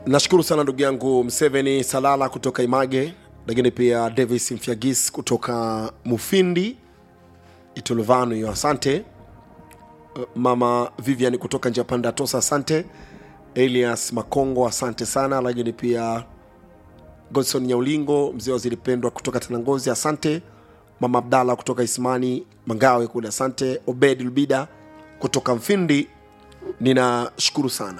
nashukuru sana ndugu yangu mseveni salala kutoka image lakini pia davis mfiagis kutoka mufindi itulvanu hiyo asante mama vivian kutoka njia panda tosa asante elias makongo asante sana lakini pia godson nyaulingo mzee wa zilipendwa kutoka tanangozi asante mama abdalla kutoka ismani mangawe kule asante obed lubida kutoka mfindi ninashukuru sana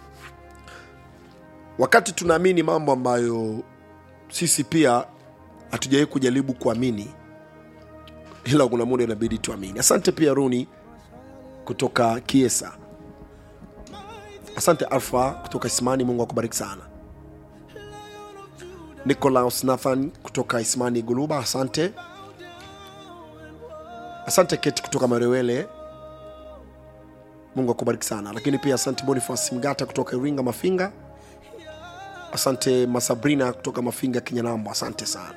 wakati tunaamini mambo ambayo sisi pia hatujawahi kujaribu kuamini ila kuna muda inabidi tuamini asante pia runi kutoka kiesa asante alfa kutoka ismani mungu akubariki sana nicolaus nathan kutoka ismani guluba asante asante keti kutoka marewele mungu akubariki sana lakini pia asante bonifas mgata kutoka iringa mafinga asante masabrina kutoka mafinga kinyanambo asante sana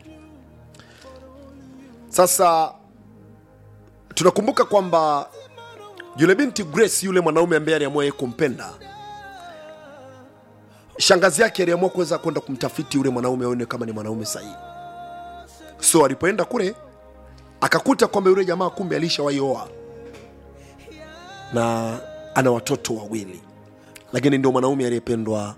sasa tunakumbuka kwamba yule binti grace yule mwanaume ambaye aliamua yeye kumpenda shangazi yake aliamua kuweza kwenda kumtafiti yule mwanaume aone kama ni mwanaume sahihi so alipoenda kule akakuta kwamba yule jamaa kumbe alishawaioa na ana watoto wawili lakini ndio mwanaume aliyependwa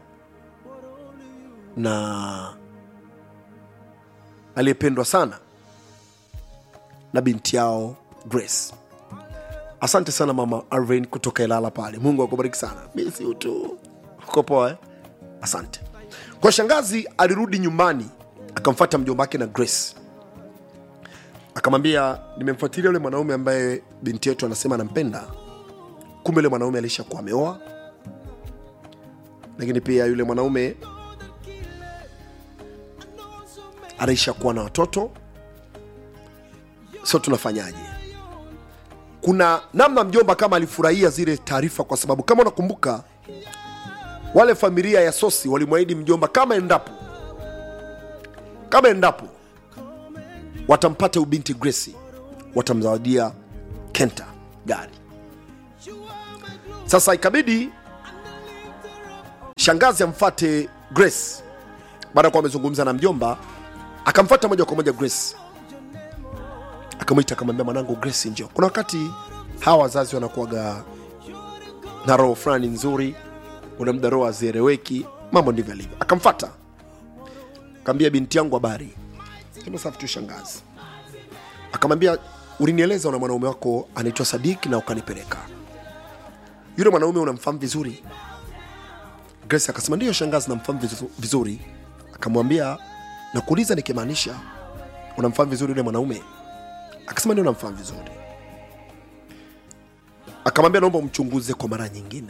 na aliyependwa sana na binti yao grace asante sana mama arvin kutoka ilala pale mungu akubariki sana misi utu uko poa eh? asante kwa shangazi alirudi nyumbani akamfata mjomba wake na grace akamwambia nimemfuatilia yule mwanaume ambaye binti yetu anasema anampenda kumbe yule mwanaume alishakuwa ameoa lakini pia yule mwanaume anaishakuwa na watoto so tunafanyaje kuna namna mjomba kama alifurahia zile taarifa kwa sababu kama unakumbuka wale familia ya sosi walimwahidi mjomba kama endapo kama endapo watampata ubinti gresi watamzawadia kenta gari sasa ikabidi shangazi amfate grace baada ya kuwa amezungumza na mjomba akamfata moja kwa moja grace akamwita akamwambia mwanangu grace njo kuna wakati hawa wazazi wanakuwaga na roho fulani nzuri una muda roho hazieleweki mambo ndivyo alivyo akamfata akaambia binti yangu habari sema safi tu shangazi akamwambia ulinieleza una mwanaume wako anaitwa sadiki na ukanipeleka yule mwanaume unamfahamu vizuri grace akasema ndiyo shangazi namfahamu vizu- vizuri akamwambia nakuuliza nikimaanisha unamfahamu vizuri yule mwanaume akasema ndio namfahamu vizuri akamwambia naomba umchunguze kwa mara nyingine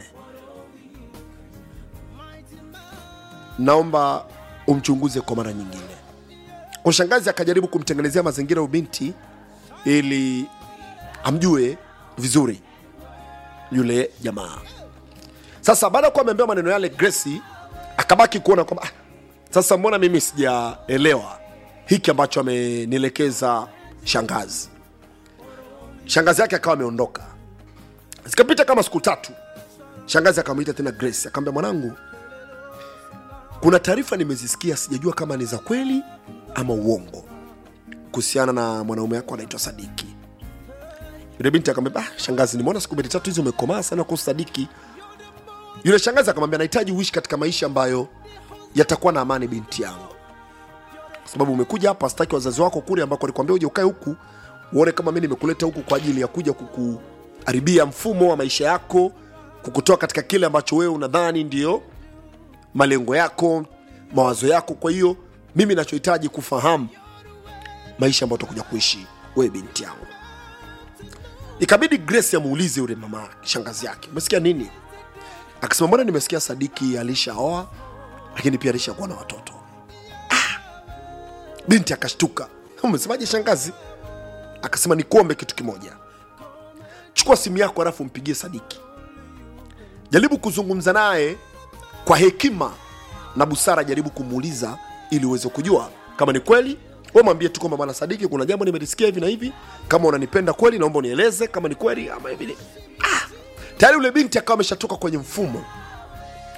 naomba umchunguze kwa mara nyingine kwa shangazi akajaribu kumtengenezea mazingira ubinti ili amjue vizuri yule jamaa sasa baada ya kuwa ameambiwa maneno yale gresi akabaki kuona kwamba ah, sasa mbona mimi sijaelewa hiki ambacho amenielekeza shangazi shangazi yake akawa ameondoka zikapita kama siku tatu shangazi akamwita tena grace akamwambia mwanangu kuna taarifa nimezisikia sijajua kama ni za kweli ama uongo kuhusiana na mwanaume wako anaitwa sadiki yule binti akamwambia ah, shangazi nimeona siku mbili tatu hizi umekomaa sana kuhusu sadiki yule shangazi akamwambia nahitaji uishi katika maisha ambayo yatakuwa na amani binti yangu kwa sababu umekuja hapa sitaki wazazi wako kule ambako alikwambia uje ukae huku uone kama mi nimekuleta huku kwa ajili ya kuja kukuharibia mfumo wa maisha yako kukutoa katika kile ambacho wewe unadhani ndio malengo yako mawazo yako kwa hiyo mimi nachohitaji kufahamu maisha ambayo utakuja kuishi wewe binti yangu ikabidi grace amuulize yule mama shangazi yake umesikia nini akasema mbona nimesikia sadiki alishaoa lakini pia alishakuwa na watoto ah! binti akashtuka umesemaje shangazi akasema nikuombe kitu kimoja chukua simu yako halafu mpigie sadiki jaribu kuzungumza naye kwa hekima na busara jaribu kumuuliza ili uweze kujua kama ni kweli we mwambie tu kwamba bwana sadiki kuna jambo nimelisikia hivi na hivi kama unanipenda kweli naomba unieleze kama ni kweli ama hivi ah! tayari yule binti akawa ameshatoka kwenye mfumo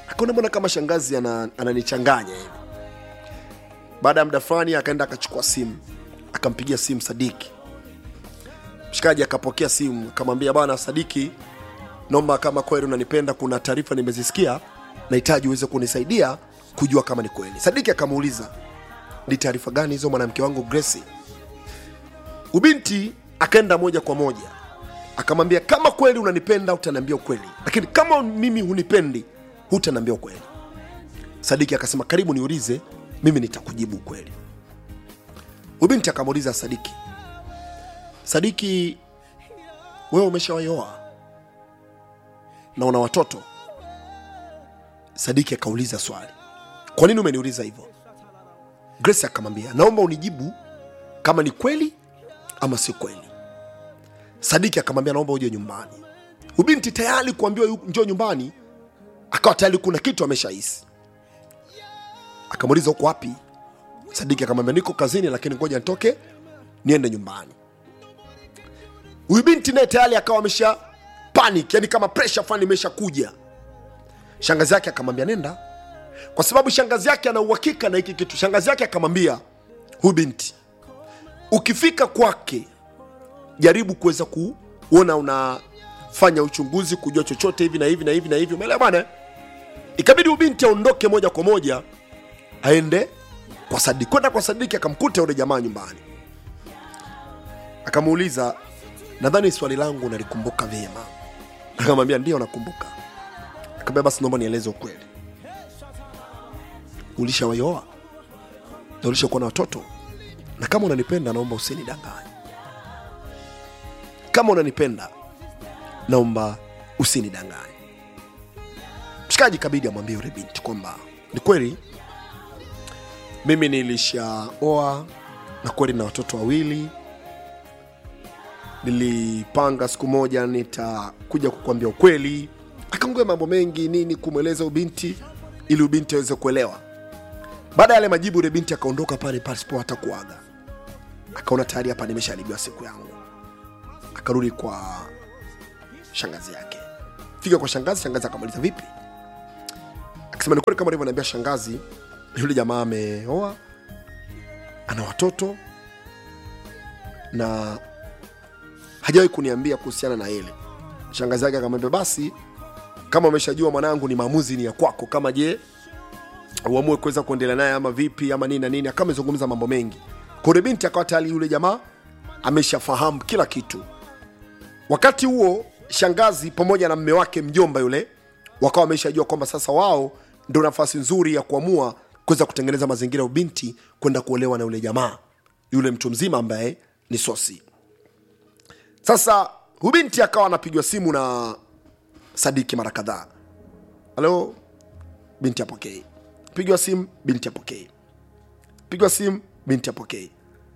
akaona mbona kama shangazi ana- ananichanganya hivi baada ya muda fulani akaenda akachukua simu akampigia simu sadiki mshikaji akapokea simu akamwambia bwana sadiki naomba kama kweli unanipenda kuna taarifa nimezisikia nahitaji uweze kunisaidia kujua kama ni kweli sadiki akamuuliza ni taarifa gani hizo mwanamke wangu Gracie ubinti akaenda moja kwa moja akamwambia kama kweli unanipenda utaniambia ukweli lakini kama mimi hunipendi hutaniambia ukweli sadiki akasema karibu niulize mimi nitakujibu ukweli ubinti akamuuliza sadiki sadiki wewe umeshawaioa na una watoto sadiki akauliza swali kwa nini umeniuliza hivyo grace akamwambia naomba unijibu kama ni kweli ama si kweli sadiki akamwambia naomba uje nyumbani ubinti tayari kuambiwa yu- njoo nyumbani akawa tayari kuna kitu ameshahisi akamuuliza uko wapi sadiki akamwambia niko kazini lakini ngoja nitoke niende nyumbani huyu binti naye tayari akawa amesha panic yani kama pressure fulani imeshakuja shangazi yake akamwambia nenda kwa sababu shangazi yake ana uhakika na hiki kitu shangazi yake akamwambia huyu binti ukifika kwake jaribu kuweza kuona unafanya uchunguzi kujua chochote hivi na hivi na hivi na hivi umeelewa bwana ikabidi huyu binti aondoke moja kwa moja aende kwa sadiki kwenda kwa sadiki akamkuta yule jamaa nyumbani akamuuliza nadhani swali langu nalikumbuka vyema akamwambia ndio nakumbuka akamwambia basi naomba nieleze ukweli ulishawaioa na ulishakuwa na watoto na kama unanipenda naomba usinidanganye kama unanipenda naomba usinidanganye mshikaji kabidi amwambie yule binti kwamba ni kweli mimi nilishaoa na kweli na watoto wawili nilipanga siku moja nitakuja kukwambia ukweli akaongea mambo mengi nini kumweleza ubinti ili ubinti aweze kuelewa baada ya yale majibu yule binti akaondoka pale pasipo hata kuaga akaona tayari hapa nimeshaharibiwa siku yangu akarudi kwa shangazi yake fika kwa shangazi shangazi akamuuliza vipi akisema ni kweli kama alivyoniambia shangazi yule jamaa ameoa ana watoto na hajawahi kuniambia kuhusiana na ile shangazi yake akamwambia basi kama umeshajua mwanangu ni maamuzi ni ya kwako kama je uamue kuweza kuendelea naye ama vipi ama nini na nini akawa amezungumza mambo mengi kule binti akawa tayari yule jamaa ameshafahamu kila kitu wakati huo shangazi pamoja na mme wake mjomba yule wakawa wameshajua kwamba sasa wao ndio nafasi nzuri ya kuamua kuweza kutengeneza mazingira ya ubinti kwenda kuolewa na yule jamaa yule mtu mzima ambaye ni sosi sasa hubinti akawa anapigwa simu na sadiki mara kadhaa halo binti apokei pigwa simu binti apokei pigwa simu binti apokei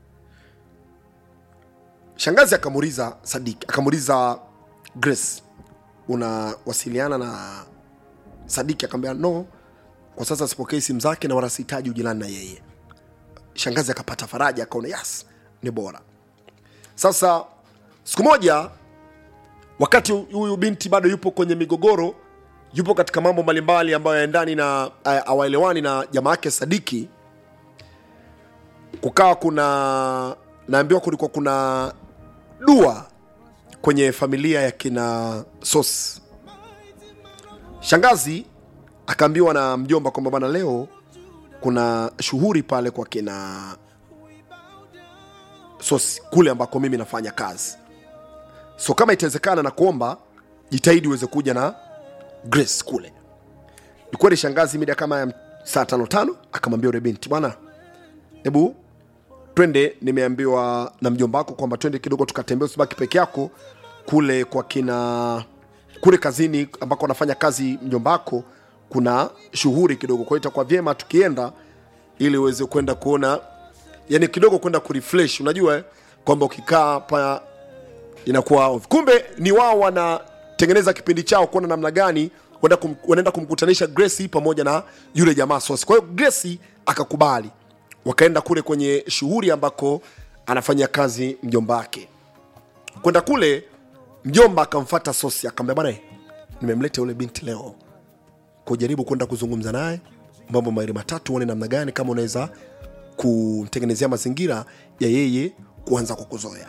shangazi akamuuliza sadiki akamuuliza grace unawasiliana na sadiki akamwambia no kwa sasa sipokei simu zake na wala sihitaji ujirani na yeye shangazi akapata faraja akaona yes ni bora sasa siku moja wakati huyu binti bado yupo kwenye migogoro yupo katika mambo mbalimbali ambayo yaendani na uh, awaelewani na jamaa yake sadiki kukawa kuna naambiwa kulikuwa kuna dua kwenye familia ya kina sos shangazi akaambiwa na mjomba kwamba bana leo kuna shughuri pale kwa kina sos kule ambako mimi nafanya kazi so kama itawezekana na kuomba jitahidi uweze kuja na grace kule ni kweli shangazi mida kama ya saa tano tano akamwambia ule binti bwana hebu twende nimeambiwa na mjomba wako kwamba twende kidogo tukatembea usibaki peke yako kule kwa kina kule kazini ambako anafanya kazi mjomba wako kuna shughuli kidogo kwa hiyo itakuwa vyema tukienda ili uweze kwenda kuona yani kidogo kwenda kurefresh unajua eh, kwamba ukikaa hapa inakuwa off. kumbe ni wao wanatengeneza kipindi chao kuona namna gani wanaenda kum, wanaenda kumkutanisha Gracie pamoja na yule jamaa Sosi. Kwa hiyo Gracie akakubali, wakaenda kule kwenye shughuli ambako anafanya kazi mjomba wake. Kwenda kule, mjomba akamfata Sosi akamwambia, bwana, nimemleta yule binti leo kujaribu kwenda kuzungumza naye mambo mawili matatu, uone namna gani kama unaweza kumtengenezea mazingira ya yeye kuanza kukuzoea.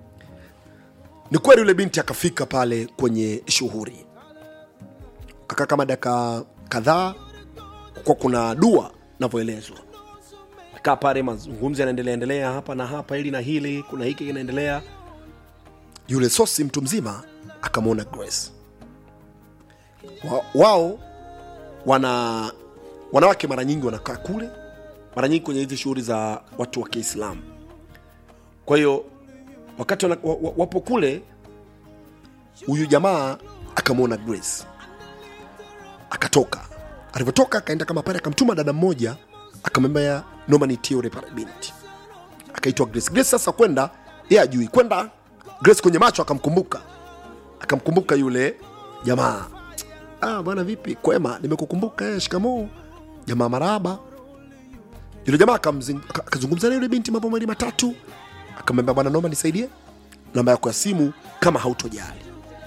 Ni kweli yule binti akafika pale kwenye shughuli, kakaa kama dakika kadhaa, kwa kuna dua navyoelezwa kaa pale, mazungumzo yanaendelea endelea hapa na hapa, hili na hili, kuna hiki kinaendelea. Yule sosi mtu mzima akamwona Grace wa, wao wana wanawake mara nyingi wanakaa kule, mara nyingi kwenye hizi shughuli za watu wa Kiislamu. Kwa hiyo wakati wana, wa, wa, wapo kule, huyu jamaa akamwona Grace akatoka. Alivyotoka akaenda kama pale, akamtuma dada mmoja akamwambia noma nitie yule pale binti, akaitwa Grace. Grace sasa kwenda yeye ajui kwenda, Grace kwenye macho akamkumbuka, akamkumbuka yule jamaa ah, bwana vipi, kwema, nimekukumbuka eh, shikamoo jamaa, maraba. Yule jamaa akamzing- aka- akazungumza na yule binti mambo mawili matatu, akamwambia bwana, naomba nisaidie namba yako ya simu kama hautojali.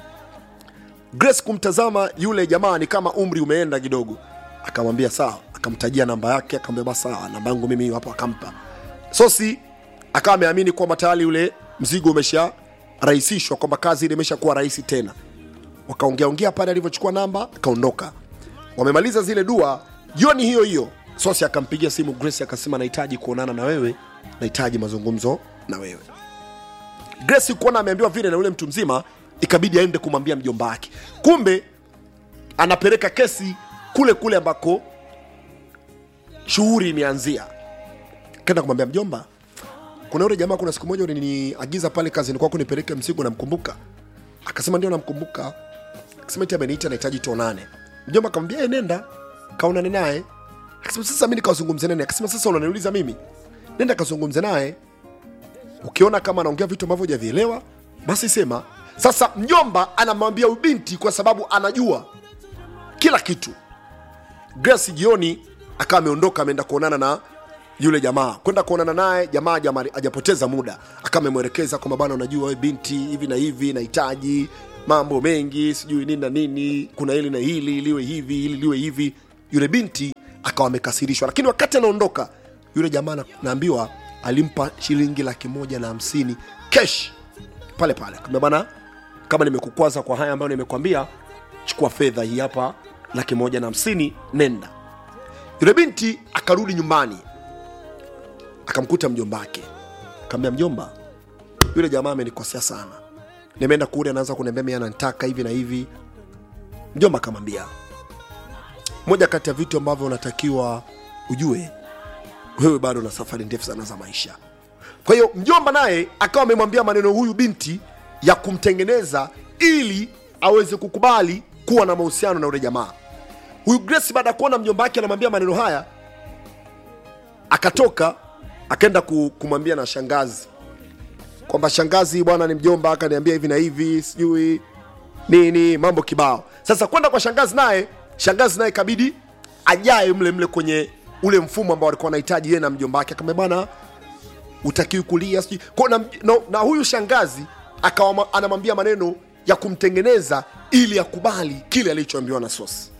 Grace kumtazama yule jamaa ni kama umri umeenda kidogo, akamwambia sawa, akamtajia namba yake, akamwambia basi sawa, namba yangu mimi hapo, akampa Sosi. Akawa ameamini kwamba tayari yule mzigo umesha rahisishwa, kwamba kazi ile imeshakuwa rahisi tena wakaongeaongea pale, alivyochukua namba akaondoka. Wamemaliza zile dua, jioni hiyo hiyo Sosi akampigia simu Grace akasema, nahitaji kuonana na wewe, nahitaji mazungumzo na wewe. Grace kuona ameambiwa vile na yule mtu mzima, ikabidi aende kumwambia mjomba wake. Kumbe anapeleka kesi kule kule ambako shughuli imeanzia. Kaenda kumwambia mjomba, kuna yule jamaa, kuna siku moja uliniagiza pale kazini kwako nipeleke mzigo, namkumbuka? Akasema ndio, namkumbuka. Akasema eti ameniita, nahitaji tuonane. Mjomba akamwambia "Eh, nenda kaonane naye. Akasema sasa mimi nikazungumze naye. Akasema sasa unaniuliza mimi? Nenda kazungumze naye, ukiona kama anaongea vitu ambavyo hujavielewa basi sema. Sasa mjomba anamwambia huyu binti kwa sababu anajua kila kitu. Grace jioni akawa ameondoka ameenda kuonana na yule jamaa, kwenda kuonana naye jamaa, jamaa hajapoteza muda, akawa amemwelekeza kwamba bana, unajua wewe binti, hivi na hivi, nahitaji mambo mengi, sijui nini na nini, kuna hili na hili, liwe hivi, hili liwe hivi. Yule binti akawa amekasirishwa, lakini wakati anaondoka yule jamaa na- naambiwa alimpa shilingi laki moja na hamsini cash pale pale, akamwambia bana, kama nimekukwaza kwa haya ambayo nimekwambia, chukua fedha hii hapa, laki moja na hamsini, nenda. Yule binti akarudi nyumbani akamkuta mjomba wake, akamwambia mjomba, yule jamaa amenikosea sana, nimeenda kule, anaanza kuniambia mimi ananitaka hivi na hivi. Mjomba akamwambia, moja kati ya vitu ambavyo unatakiwa ujue, wewe bado na safari ndefu sana za maisha. Kwa hiyo mjomba naye akawa amemwambia maneno huyu binti ya kumtengeneza ili aweze kukubali kuwa na mahusiano na yule jamaa. Huyu Grace baada ya kuona mjomba wake anamwambia maneno haya, akatoka akaenda ku- kumwambia na shangazi kwamba shangazi, bwana ni mjomba akaniambia hivi na hivi, sijui nini, mambo kibao. Sasa kwenda kwa shangazi, naye shangazi naye kabidi ajae mle mle kwenye ule mfumo ambao alikuwa anahitaji yeye na mjomba wake, akamwambia bwana utakiwi kulia sijui kwa na, na, na huyu shangazi akawa ma- anamwambia maneno ya kumtengeneza ili akubali kile alichoambiwa na Sosi.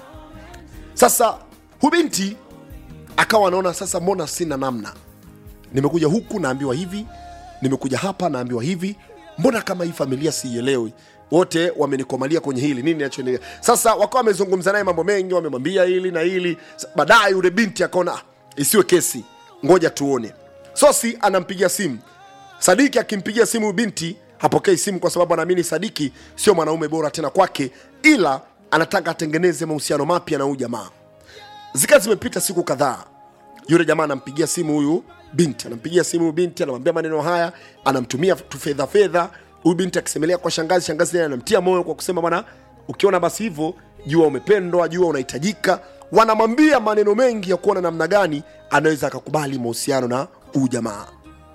Sasa huyu binti akawa anaona sasa, mbona sina namna, nimekuja huku naambiwa hivi, nimekuja hapa naambiwa hivi, mbona kama hii familia siielewi, wote wamenikomalia kwenye hili, nini inachoendelea sasa? Wakawa wamezungumza naye mambo mengi, wamemwambia hili na hili. Sa- Baadaye yule binti akaona "Ah, isiwe kesi, ngoja tuone. Sosi anampigia simu Sadiki, akimpigia simu huyu binti hapokei simu, kwa sababu anaamini Sadiki sio mwanaume bora tena kwake, ila anataka atengeneze mahusiano mapya na huyu jamaa. Zika zimepita siku kadhaa, yule jamaa anampigia simu huyu binti, anampigia simu huyu binti, anamwambia maneno haya, anamtumia tu fedha fedha. Huyu binti akisemelea kwa shangazi, shangazi naye anamtia moyo kwa kusema bwana, ukiona basi hivyo, jua umependwa, jua unahitajika. Wanamwambia maneno mengi ya kuona namna gani anaweza akakubali mahusiano na huyu jamaa.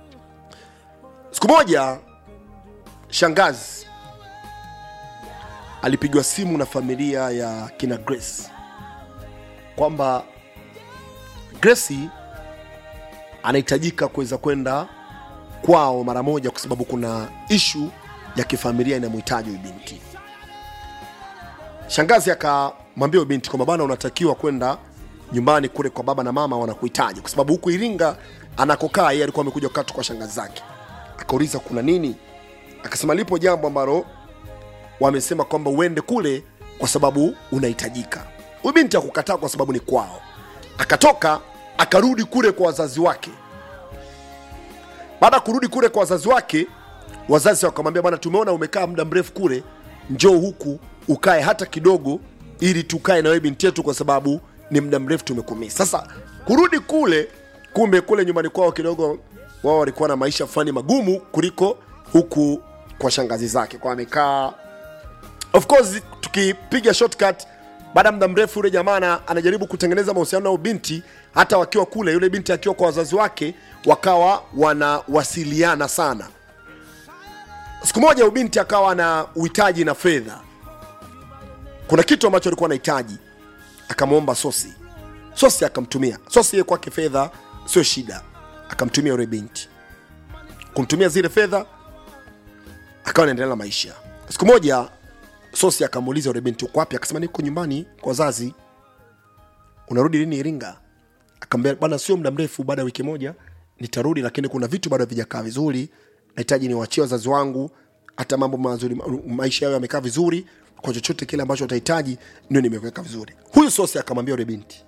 Siku moja shangazi alipigwa simu na familia ya kina Grace kwamba Grace anahitajika kuweza kwenda kwao mara moja, kwa sababu kuna ishu ya kifamilia inamhitaji huyu binti. Shangazi aka mwambie huyo binti kwamba bana unatakiwa kwenda nyumbani kule kwa baba na mama wanakuhitaji kwa sababu huku iringa anakokaa yeye alikuwa amekuja kukatu kwa shangazi zake akauliza kuna nini akasema lipo jambo ambalo wamesema kwamba uende kule kwa sababu unahitajika huyu binti akukataa kwa sababu ni kwao akatoka akarudi kule kwa wazazi wake baada ya kurudi kule kwa wazazi wake wazazi wakamwambia bwana tumeona umekaa muda mrefu kule njoo huku ukae hata kidogo ili tukae na wewe binti yetu kwa sababu ni muda mrefu tumekumii sasa kurudi kule kumbe kule nyumbani kwao kidogo wao walikuwa na maisha fulani magumu kuliko huku kwa shangazi zake kwa amekaa of course tukipiga shortcut baada ya muda mrefu yule jamaa ana- anajaribu kutengeneza mahusiano na huyu binti hata wakiwa kule yule binti akiwa kwa wazazi wake wakawa wanawasiliana sana siku moja huyu binti akawa na uhitaji na fedha kuna kitu ambacho alikuwa anahitaji akamwomba sosi sosi akamtumia sosi yeye kwake fedha sio shida akamtumia yule binti kumtumia zile fedha akawa anaendelea na maisha siku moja sosi akamuuliza yule binti uko wapi akasema niko nyumbani kwa wazazi unarudi lini iringa akamwambia bana sio muda mrefu baada ya wiki moja nitarudi lakini kuna vitu bado havijakaa vizuri nahitaji niwachie wazazi wangu hata mambo mazuri ma- maisha yao yamekaa vizuri kwa chochote kile ambacho watahitaji ndio nimeweka vizuri huyu sosi akamwambia yule binti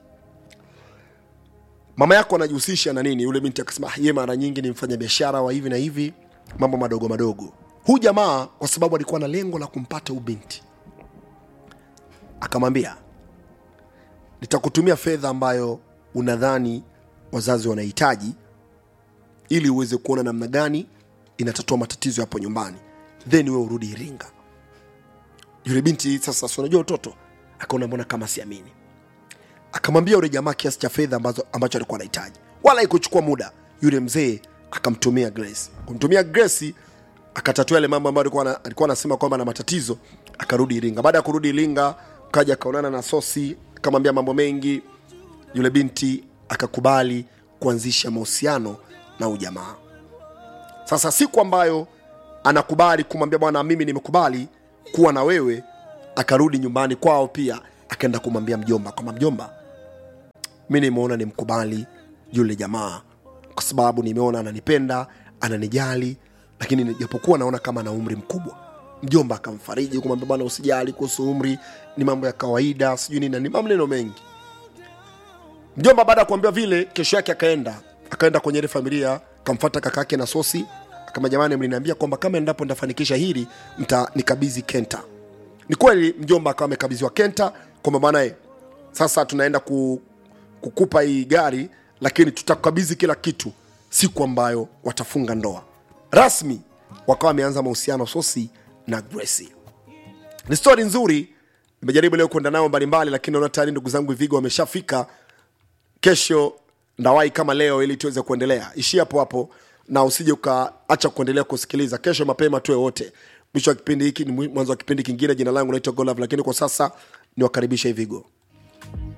mama yako anajihusisha na nini yule binti akasema "Ah, yeye mara nyingi ni mfanya biashara wa hivi na hivi mambo madogo madogo huyu jamaa kwa sababu alikuwa na lengo la kumpata huyu binti akamwambia nitakutumia fedha ambayo unadhani wazazi wanahitaji ili uweze kuona namna gani inatatua matatizo hapo nyumbani then wewe urudi iringa yule binti sasa si unajua utoto akaona mbona kama siamini akamwambia yule jamaa kiasi cha fedha ambazo ambacho alikuwa anahitaji wala ikuchukua muda yule mzee akamtumia grace kumtumia grace akatatua yale mambo ambayo alikuwa ana- alikuwa anasema kwamba na matatizo akarudi iringa baada ya kurudi iringa kaja akaonana na sosi akamwambia mambo mengi yule binti akakubali kuanzisha mahusiano na ujamaa sasa siku ambayo anakubali kumwambia bwana mimi nimekubali kuwa na wewe akarudi nyumbani kwao pia akaenda kumwambia mjomba kwamba mjomba mi nimeona nimkubali yule jamaa kwa sababu nimeona ananipenda ananijali lakini japokuwa naona kama ana umri mkubwa mjomba akamfariji kumwambia bwana usijali kuhusu umri ni mambo ya kawaida sijui nini na ni maneno mengi mjomba baada ya kuambia vile kesho yake akaenda akaenda kwenye ile familia akamfata kaka yake na sosi akama jamani mliniambia kwamba kama endapo nitafanikisha hili mtanikabidhi kenta ni kweli mjomba akawa amekabidhiwa kenta kwamba bana eh, sasa tunaenda ku, kukupa hii gari lakini tutakukabidhi kila kitu siku ambayo watafunga ndoa rasmi wakawa wameanza mahusiano sosi na Gracie ni stori nzuri nimejaribu leo kwenda nao mbalimbali lakini naona tayari ndugu zangu vigo wameshafika kesho ndawai kama leo ili tuweze kuendelea ishia hapo hapo na usije ukaacha kuendelea kusikiliza kesho mapema tuwe wote mwisho wa kipindi hiki ni mwanzo wa kipindi kingine jina langu naitwa golov lakini kwa sasa niwakaribisha hivigo